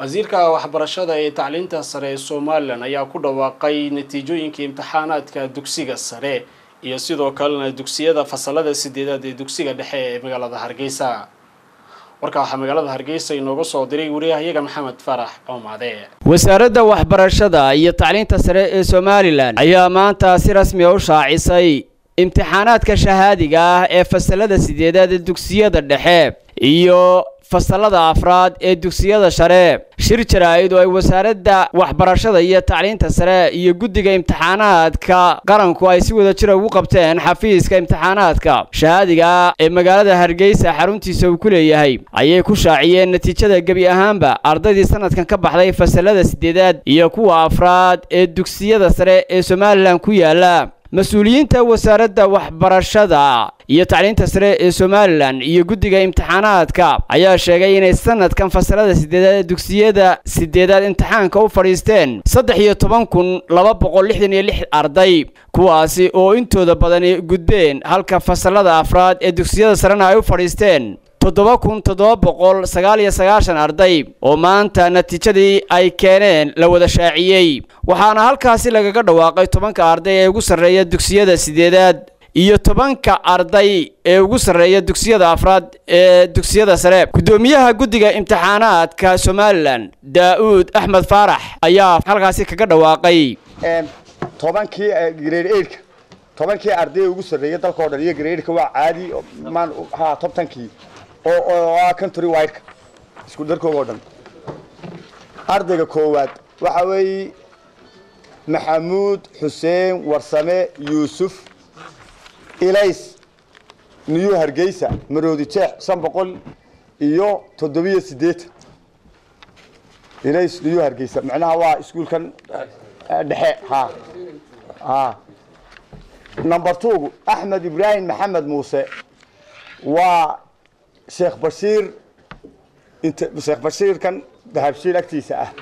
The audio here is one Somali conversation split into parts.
wasiirka waxbarashada ee tacliinta sare ee somalilan ayaa ku dhawaaqay natiijooyinka imtixaanaadka dugsiga sare iyo sidoo kalena dugsiyada fasalada sideedaad ee dugsiga dhexe ee magaalada hargeysa warka waxaa magaalada hargeysa inooga soo diray wariyahayaga maxamed farax coomaade wasaaradda waxbarashada iyo tacliinta sare ee somalilan ayaa maanta si rasmi a u shaacisay imtixaanaadka shahaadiga ah ee fasalada sideedaad ee dugsiyada dhexe iyo fasalada afraad ee dugsiyada sare shir jaraa'id oo ay wasaaradda waxbarashada iyo tacliinta sare iyo guddiga imtixaanaadka qaranku ay si wada jira ugu qabteen xafiiska imtixaanaadka shahaadiga ee magaalada hargeysa xaruntiisa uu ku leeyahay ayay ku shaaciyeen natiijada gebi ahaanba ardaydii sanadkan ka baxday fasalada sideedaad iyo kuwa afraad ee dugsiyada sare ee somalilan ku yaala mas-uuliyiinta wasaaradda waxbarashada iyo tacliinta sare ee somalilan iyo guddiga imtixaanaadka ayaa sheegay inay sanadkan fasalada sideedaad ee dugsiyada sideedaad imtixaanka u fadhiisteen saddex iyo toban kun laba boqol lixdan iyo lix arday kuwaasi oo intooda badani gudbeen halka fasalada afraad ee dugsiyada sarena ay u fadhiisteen toddoba kun toddoba boqol sagaal iyo sagaashan arday oo maanta natiijadii ay keeneen la wada shaaciyey waxaana halkaasi lagaga dhawaaqay tobanka arday ee ugu sarreeya dugsiyada sideedaad iyo tobanka arday ee ugu sarreeya dugsiyada afraad ee dugsiyada sare guddoomiyaha guddiga imtixaanaadka somalilan daa-uud axmed faarax ayaa halkaasi kaga dhawaaqay tobankii grade eidka tobankii arday ugu sarreeya dalka o dhan iyo gradeedka waa caadi maan ha tobtankii oo ah country wideka isku darkooga o dhan ardayga koowaad waxa weeye maxamuud xuseen warsame yuusuf ilays new hargeysa maroodi jeex shan boqol iyo toddobiyo siddeetan ilays new hargeysa macnaha waa iskuolkan dhexe ha ha number twogu axmed ibraahim maxamed muuse waa sheekh bashiir sheekh bashiirkan dahabshiil agtiisa ah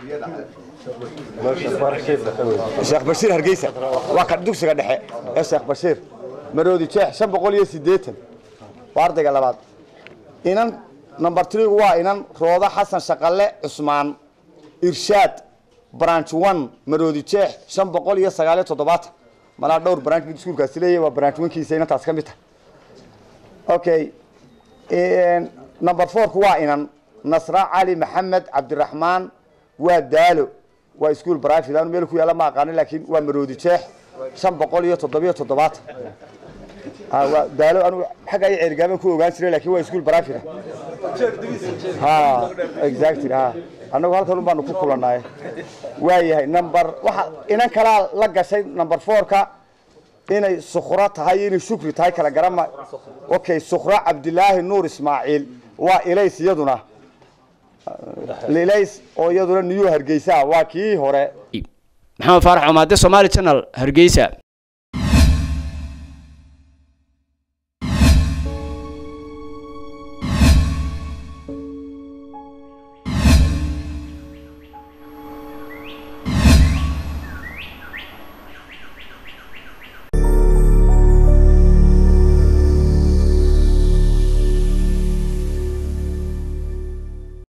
sheekh bashiir hargeysa waa ka dugsiga dhexe ee sheekh bashiir maroodi jeex shan boqol iyo siddeetan waa ardayga labaad inan number threegu waa inan rooda xasan shaqalle cusmaan irshaad branch one maroodi jeex shan boqol iyo sagaaliyo toddobaatan malaa dhowr branch mid iskuulkaasi leeyahy waa branch onkiisa inantaas ka mid tahay okay number fourku waa inan nasra cali maxamed cabdiraxmaan waa daalo waa ischool brivate anu meel ku yaalla ma aqaanin laakiin waa maroodi jeex shan boqol iyo toddobiyo toddobaatan waa daalo anu xagga ay ceergaaban ku ogaan jiray lakin waa ischool brivate ha exactly ha annagu halkan un baanu ku kulanaay waa yahay number waxa inan kalaa la gashay number fourka inay sukro tahay inay shukri tahay kala garama okay sukro cabdilaahi nuur ismaaciil waa ilays iyaduna ilays oo iyaduna new hargeysa waa kii hore maxamed faarax cumaade somaali channel hargeysa